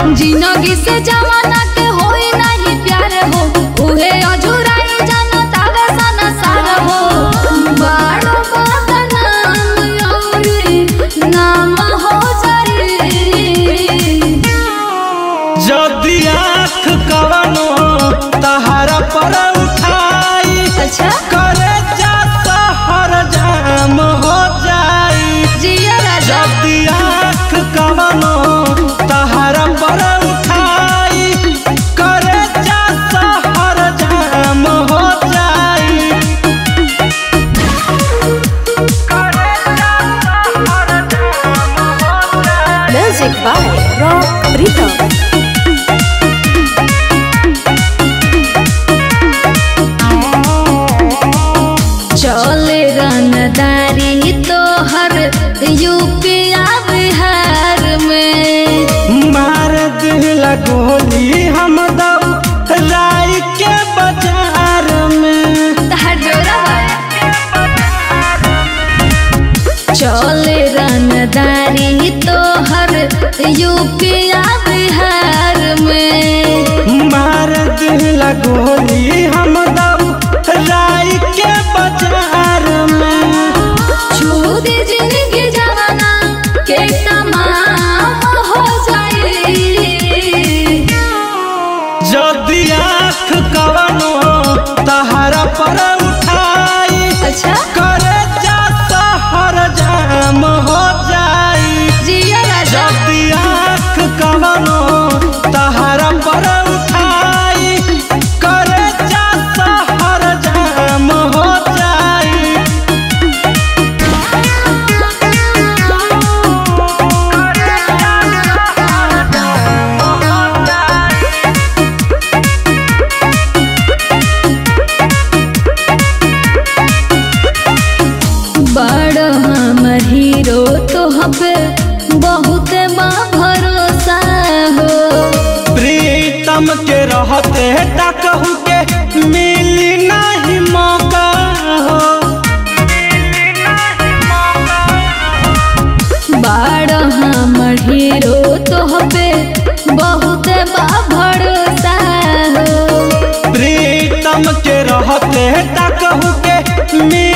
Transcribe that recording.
जिंदगी से जमाना के होई नहीं प्यार हो उहे अझुराई जनता वे संसार हो बड़ो बदनाम औरी नाम हो जाई जदि आँख कवनो तहारा पर उठाई अच्छा करे जा सहर जाम हो जाई जिया राजा जदि आँख कवनो तहारा पर उठाई करे जा सहर जाम हो जाई करे जा सहर जाम हो जाई Music by Rock Rhythm. चले रनदारी तोहर यूपिया बिहार में मार दिला गोली हम दौ राय के बाजार में तहर जोरा चले रनदारी तोहर यूपिया बिहार में मार दिला गोली हम दौ राय के बाजार में छूद जिंदगी जवाना के तमाम हो जाए जदि आँख कवनो तहारा पर उठाई अच्छा करे जा सहर जाम हो जाई जिया राजा जदि आँख कवनो तहारा पर उठाई करे जा सहर जाम हो जाई बड़ हमर हीरो तो हबे बहुत बा भरोसा हो प्रीतम के रहते टकहू के मिली नहीं मौका हो बड़ हमर हीरो तो हबे बहुत बा भरोसा हो प्रीतम के रहते टकहू के मिली